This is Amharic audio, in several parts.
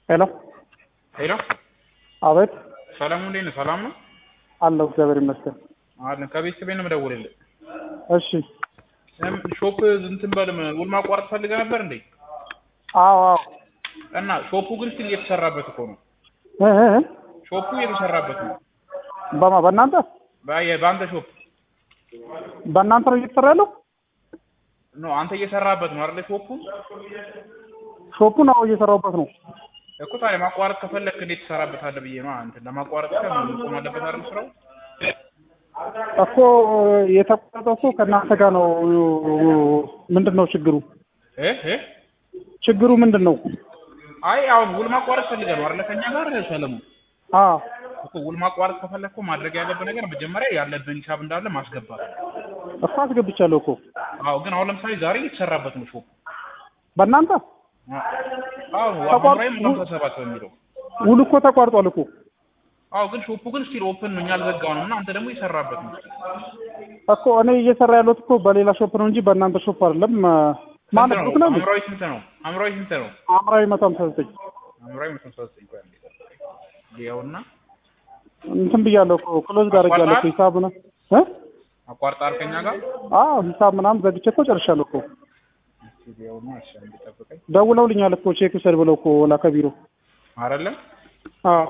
ሄሎ ሄሎ አቤት ሰላም እንዴት ነህ? ሰላም ነው አለሁ እግዚአብሔር ይመስገን አለን። ከቤተሰቤ ነው የምደውልልህ። እሺ እም- ሾፕ እንትን በል ውል ማቋረጥ ፈልገህ ነበር እንዴ? አዎ አዎ እና ሾፑ ግን ስቲል እየተሰራበት እኮ ነው። እ እ እ ሾፑ እየተሰራበት ነው። በማ በእናንተ በ- በአንተ ሾፕ በእናንተ ነው እየተሰራ ያለው ነው አንተ እየሰራበት ነው አይደለ? ሾፑ ሾፑን አዎ እየሰራሁበት ነው እኮ ታዲያ ማቋረጥ ከፈለግህ እንዴት ትሰራበታለህ ብዬ ነው። አንተ ለማቋረጥ ብቻ መቆም አለበት አይደል ስራው? እኮ የተቋረጠው እኮ ከእናንተ ጋር ነው ምንድን ነው ችግሩ እ እ ችግሩ ምንድን ነው አይ አሁን ውል ማቋረጥ ፈልገህ ነው አይደለ? ከኛ ጋር ሰለሞን አዎ እኮ ውል ማቋረጥ ከፈለግህ እኮ ማድረግ ያለብህ ነገር መጀመሪያ ያለብህን ሂሳብ እንዳለ ማስገባት። እኮ አስገብቻለሁ እኮ አዎ ግን አሁን ለምሳሌ ዛሬ እየተሰራበት ነው ሾፑ። በእናንተ አዎ ተቋር- አምራይም ሃምሳ ሰባት በሚለው ውል እኮ ተቋርጧል እኮ አዎ ግን ሾፑ ግን ስቲል ኦፕን ነው። እኛ አልዘጋው ነው እና አንተ ደግሞ እየሰራበት ነው። እኮ እኔ እየሰራ ያለሁት እኮ በሌላ ሾፕ ነው እንጂ በእናንተ ሾፕ አይደለም ማለት ስንት ብሩክ ነው እንዴ? አምራዊ ስንት ነው? አምራዊ ስንት ነው? አምራዊ መቶ ሃምሳ ዘጠኝ አምራዊ መቶ ሃምሳ ዘጠኝ ቆይ አንዴ ይኸውና እንትን ብያለሁ እኮ ክሎዝ ጋር ያለሁ እኮ ሂሳብ ነው እ አቋርጣል ከኛ ጋር አዎ ሂሳብ ምናምን ዘግቼ እኮ ጨርሻለሁ እኮ እስኪ ይኸውና እሺ አንዴ ጠብቀኝ ደውለውልኛል እኮ ቼክ ውሰድ ብለው እኮ ላከ ቢሮ አይደለም አዎ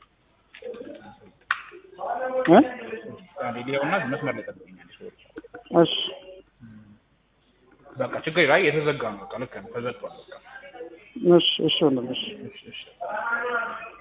እ አንዴ ይኸውና መስመር ላይ ጠብቀኝ አንዴ ሰዎች እሺ በቃ ችግር ላይ የተዘጋ ነው። በቃ ልክ ነው ተዘግቷል። በቃ እሺ እሺ ወንድም እሺ እሺ እሺ